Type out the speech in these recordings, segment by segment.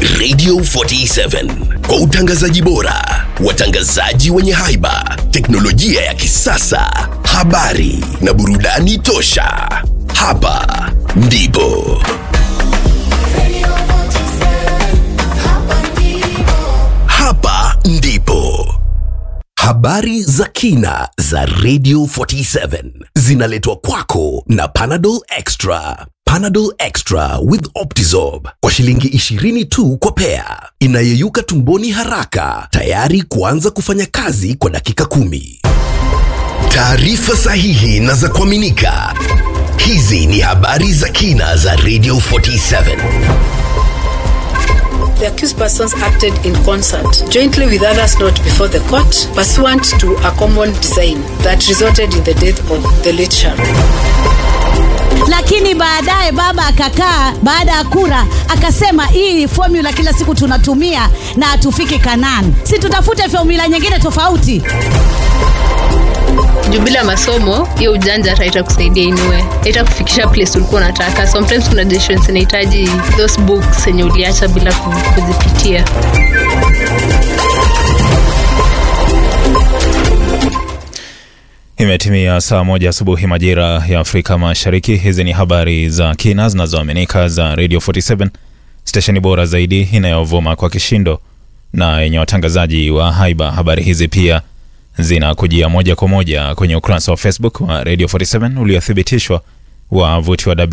Radio 47 kwa utangazaji bora, watangazaji wenye haiba, teknolojia ya kisasa, habari na burudani tosha. Hapa ndipo hapa ndipo habari za kina za Radio 47 zinaletwa kwako na Panadol Extra. Panadol Extra with Optizorb kwa shilingi 20 tu kwa pea, inayeyuka tumboni haraka, tayari kuanza kufanya kazi kwa dakika kumi. Taarifa sahihi na za kuaminika. Hizi ni habari za kina za Radio 47. The accused persons acted in concert, jointly with others not before the court, pursuant to a common design that resulted in the death of the late Sharon. lakini baadaye baba akakaa baada ya kura akasema hii formula kila siku tunatumia na hatufiki kanani si tutafute formula nyingine tofauti juu bila masomo hiyo ujanja hata itakusaidia inue itakufikisha place ulikuwa unataka sometimes kuna decisions inahitaji those books zenye uliacha bila ku- kuzipitia Imetimia saa moja asubuhi majira ya Afrika Mashariki. Hizi ni habari za kina zinazoaminika za Radio 47, stesheni bora zaidi inayovuma kwa kishindo na yenye watangazaji wa haiba. Habari hizi pia zinakujia moja kwa moja kwenye ukurasa wa Facebook wa Radio 47 uliothibitishwa wavuti wa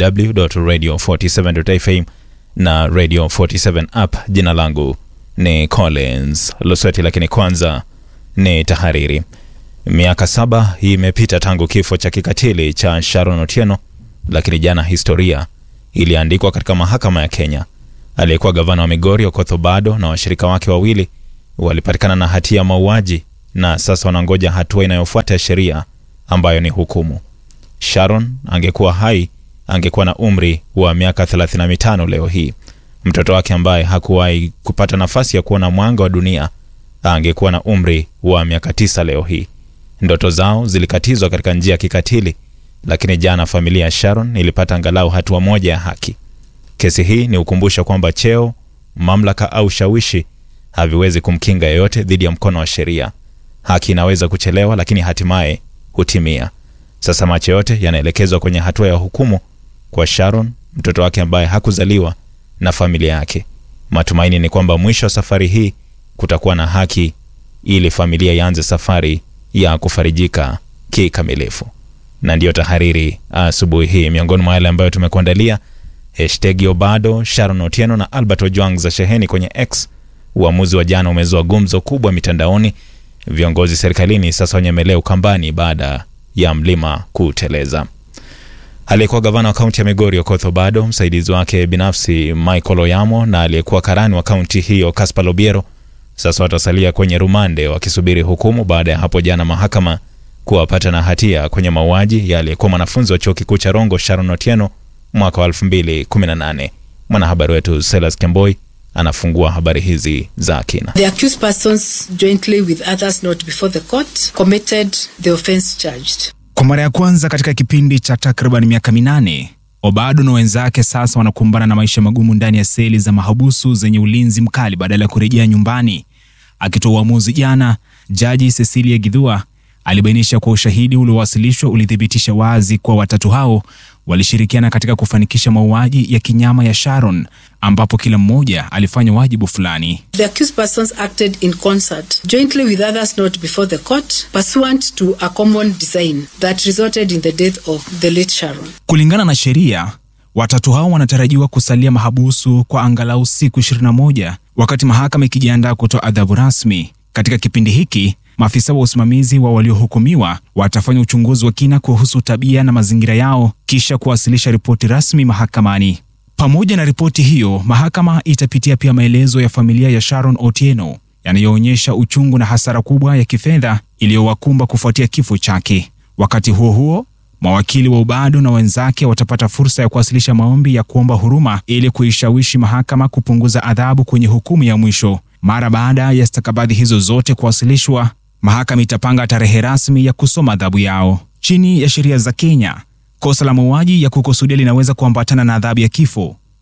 www.radio47.fm na Radio 47 app. Jina langu ni Collins Lusweti, lakini kwanza ni tahariri. Miaka saba imepita tangu kifo cha kikatili cha Sharon Otieno, lakini jana historia iliandikwa katika mahakama ya Kenya. Aliyekuwa gavana wa Migori Okoth Obado na washirika wake wawili walipatikana na hatia ya mauaji na sasa wanangoja hatua inayofuata ya sheria ambayo ni hukumu. Sharon angekuwa hai, angekuwa na umri wa miaka 35 leo hii. Mtoto wake ambaye hakuwahi kupata nafasi ya kuona mwanga wa dunia angekuwa na umri wa miaka tisa leo hii. Ndoto zao zilikatizwa katika njia ya kikatili, lakini jana familia ya Sharon ilipata angalau hatua moja ya haki. Kesi hii ni ukumbusho kwamba cheo, mamlaka au shawishi haviwezi kumkinga yeyote dhidi ya mkono wa sheria. Haki inaweza kuchelewa, lakini hatimaye hutimia. Sasa macho yote yanaelekezwa kwenye hatua ya hukumu kwa Sharon, mtoto wake ambaye hakuzaliwa na familia yake. Matumaini ni kwamba mwisho wa safari hii kutakuwa na haki ili familia ianze safari ya kufarijika kikamilifu. Na ndiyo tahariri asubuhi hii, miongoni mwa yale ambayo tumekuandalia: hashtag Obado, Sharon Otieno na Albert Ojwang za sheheni kwenye X. Uamuzi wa jana umezua gumzo kubwa mitandaoni. Viongozi serikalini sasa wanyemelea ukambani baada ya mlima kuteleza. Aliyekuwa gavana wa kaunti ya Migori Okoth Obado, msaidizi wake binafsi Michael Oyamo na aliyekuwa karani wa kaunti hiyo Caspar Lobiero sasa watasalia kwenye rumande wakisubiri hukumu baada ya hapo jana mahakama kuwapata na hatia kwenye mauaji ya aliyekuwa mwanafunzi wa chuo kikuu cha Rongo Sharon Otieno mwaka wa 2018. Mwanahabari wetu Silas Kemboi anafungua habari hizi za kina. The accused persons, jointly with others not before the court, committed the offense charged. Kwa mara ya kwanza katika kipindi cha takriban miaka minane, Obado na wenzake sasa wanakumbana na maisha magumu ndani ya seli za mahabusu zenye ulinzi mkali badala ya kurejea nyumbani. Akitoa uamuzi jana, jaji Cecilia Githua alibainisha kwa ushahidi uliowasilishwa ulithibitisha wazi kuwa watatu hao walishirikiana katika kufanikisha mauaji ya kinyama ya Sharon, ambapo kila mmoja alifanya wajibu fulani. The accused persons acted in concert, jointly with others not before the court, pursuant to a common design that resulted in the death of the late Sharon. Kulingana na sheria, watatu hao wanatarajiwa kusalia mahabusu kwa angalau siku 21 wakati mahakama ikijiandaa kutoa adhabu rasmi. Katika kipindi hiki, maafisa wa usimamizi wa waliohukumiwa watafanya uchunguzi wa kina kuhusu tabia na mazingira yao kisha kuwasilisha ripoti rasmi mahakamani. Pamoja na ripoti hiyo, mahakama itapitia pia maelezo ya familia ya Sharon Otieno yanayoonyesha uchungu na hasara kubwa ya kifedha iliyowakumba kufuatia kifo chake. Wakati huo huo, mawakili wa Obado na wenzake watapata fursa ya kuwasilisha maombi ya kuomba huruma ili kuishawishi mahakama kupunguza adhabu kwenye hukumu ya mwisho. Mara baada ya stakabadhi hizo zote kuwasilishwa, mahakama itapanga tarehe rasmi ya kusoma adhabu yao. Chini ya sheria za Kenya, kosa la mauaji ya kukusudia linaweza kuambatana na adhabu ya kifo.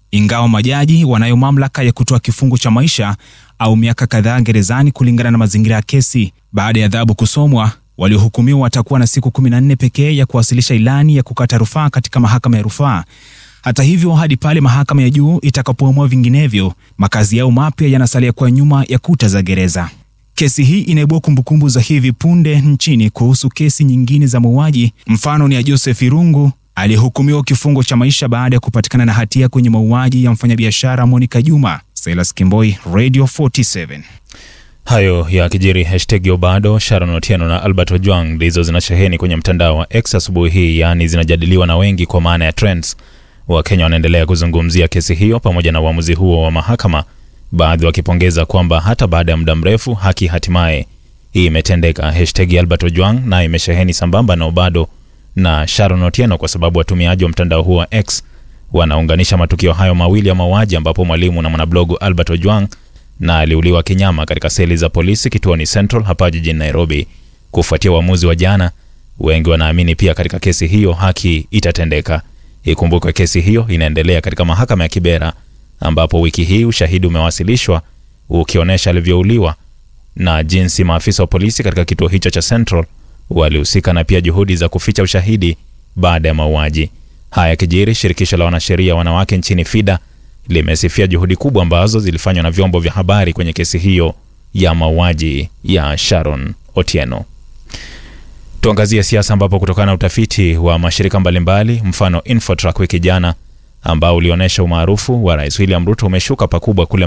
ingawa majaji wanayo mamlaka ya kutoa kifungo cha maisha au miaka kadhaa gerezani kulingana na mazingira ya kesi. Baada ya adhabu kusomwa, waliohukumiwa watakuwa na siku 14 pekee ya kuwasilisha ilani ya kukata rufaa katika mahakama ya rufaa. Hata hivyo, hadi pale mahakama ya juu itakapoamua vinginevyo, makazi yao mapya yanasalia kwa nyuma ya kuta za gereza. Kesi hii inaibua kumbukumbu za hivi punde nchini kuhusu kesi nyingine za mauaji. Mfano ni ya Joseph Irungu aliyehukumiwa kifungo cha maisha baada ya kupatikana na hatia kwenye mauaji ya mfanyabiashara Monica Juma. Silas Kimboi, Radio 47. Hayo ya kijiri. Hashtag Obado, Sharon Otieno na Albert Ojwang ndizo zinasheheni kwenye mtandao wa X asubuhi hii, yaani zinajadiliwa na wengi kwa maana ya trends. Wakenya wanaendelea kuzungumzia kesi hiyo pamoja na uamuzi huo wa mahakama, baadhi wakipongeza kwamba hata baada ya muda mrefu haki hatimaye hii imetendeka. Hashtag Albert Ojwang naye imesheheni sambamba na Obado na Sharon Otieno kwa sababu watumiaji wa mtandao huo wa X wanaunganisha matukio hayo mawili ya mauaji ambapo mwalimu na mwanablogu Albert Ojwang na aliuliwa kinyama katika seli za polisi kituoni Central hapa jijini Nairobi. Kufuatia uamuzi wa jana, wengi wanaamini pia katika kesi hiyo haki itatendeka. Ikumbukwe kesi hiyo inaendelea katika mahakama ya Kibera ambapo wiki hii ushahidi umewasilishwa ukionyesha alivyouliwa na jinsi maafisa wa polisi katika kituo hicho cha Central walihusika na pia juhudi za kuficha ushahidi baada ya mauaji haya. Kijiri, shirikisho la wanasheria wanawake nchini FIDA limesifia juhudi kubwa ambazo zilifanywa na vyombo vya habari kwenye kesi hiyo ya mauaji ya Sharon Otieno. Tuangazie siasa ambapo kutokana na utafiti wa mashirika mbalimbali mfano Infotrack wiki jana ambao ulionyesha umaarufu wa Rais William Ruto umeshuka pakubwa kule